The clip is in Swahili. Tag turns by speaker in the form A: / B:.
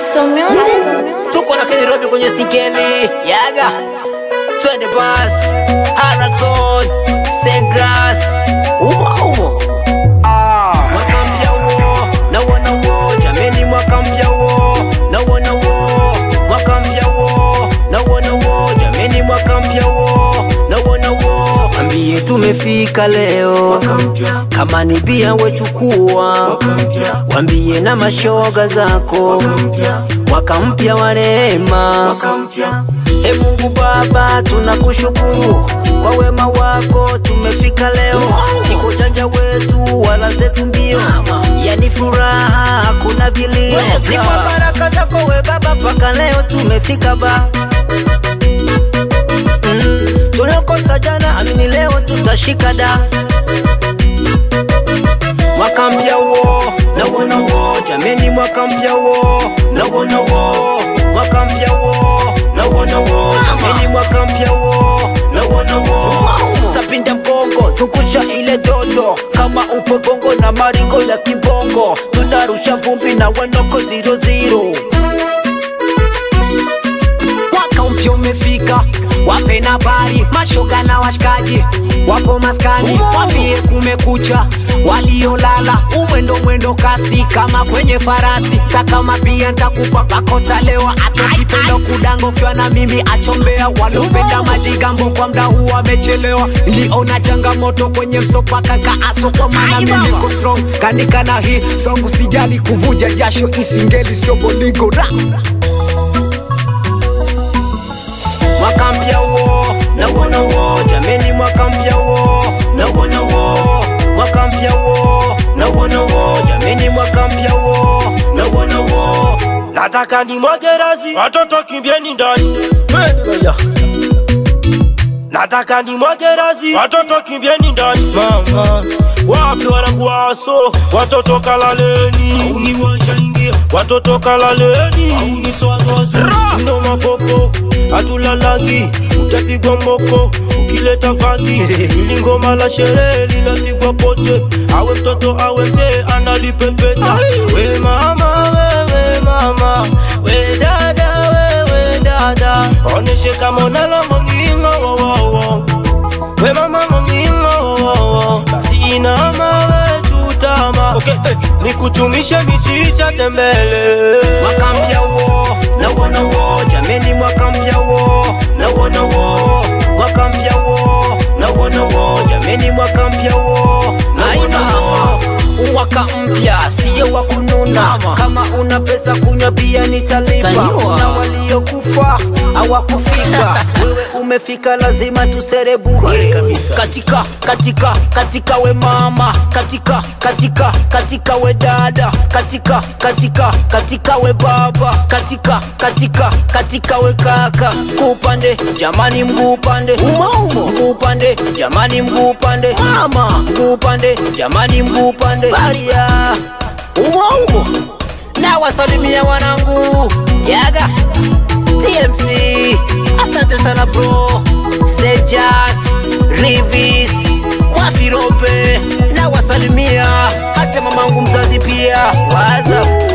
A: Daiso Music.
B: tuko na Kenny Robi kwenye sikeli yaga twende bas Haraton Segras umo umo ah. mwaka mpya wo na wana wo jameni mwaka mpya wo na wana wo mwaka mpya wo na wana wo jameni mwaka mpya wo na wana wo ambie tumefika leo kama ni bia wechukua wambie na mashoga zako mwaka mpya wa rehema e mungu baba tunakushukuru kwa wema wako tumefika leo siko janja wetu wala zetu mbio yani furaha hakuna vilio ni kwa baraka zako we baba mpaka leo tumefika ba mm. tunakosa jana amini leo tutashika da mwaka mpya wo na wona wo jameni mwaka mpya wo na wona wo mwaka mpya wo na wona wo jameni mwaka mpya wo na wona wo sapinda mgongo zungusha ile dodo kama upo bongo na maringo ya kibongo tunarusha vumbi na wanoko ziro ziro
C: mwaka mpya umefika wape na bari mashoga na washikaji wapo maskani wambie kumekucha waliolala umwendo mwendo kasi kama kwenye farasi takama pia ntakupa pakotalewa atokipenda kudango ukiwa na mimi achombea walopenda majigambo kwa mda huu wamechelewa niliona changamoto kwenye msopaka kaaso kwa maana mimi niko strong kanika na hii song usijali kuvuja jasho isingeli sio bolingo ra
B: mwaka mpya wo na wona wo jameni mwaka mpya wo na wona wo mwaka mpya wo na wona wo jameni mwaka mpya wo na wona wo
D: nataka ni mwagerazi watoto kimbieni ndani nataka ni mwagerazi watoto kimbieni ndani mama wapi wanangu waso watoto kalaleni uniwashaingia watoto kalaleni ndo mapopo hatulalangi utapigwa mboko ukileta vangi ili ngoma la sherehe linapigwa pote awe mtoto awe mzee analipepeta we mama wewe mama we dada wewe dada oneshe kama unalo mongingo wowowo we mama mongingo wowowo basi inama we chutama okay, eh, nikuchumishe michicha tembele
B: mwaka mpya wo na wona wo jameni mwaka mpya wo na wona wo mwaka mpya wo na wona wo jameni mwaka mpya wo na wona wo mwaka mpya siyo wa kununa kama una pesa kunywa bia nitalipa na waliokufa hawakufika wewe umefika lazima tuserebuke katika katika katika we mama katika katika katika we dada katika katika katika we baba katika katika katika we kaka mguu upande jamani mguu upande umaumo mguu upande jamani mguu upande mama mguu upande jamani mguu upande baria umaumo na wasalimia wanangu yaga TMC asante sana bro Sejat Rivis Wafirope na wasalimia hata mamangu mzazi pia waza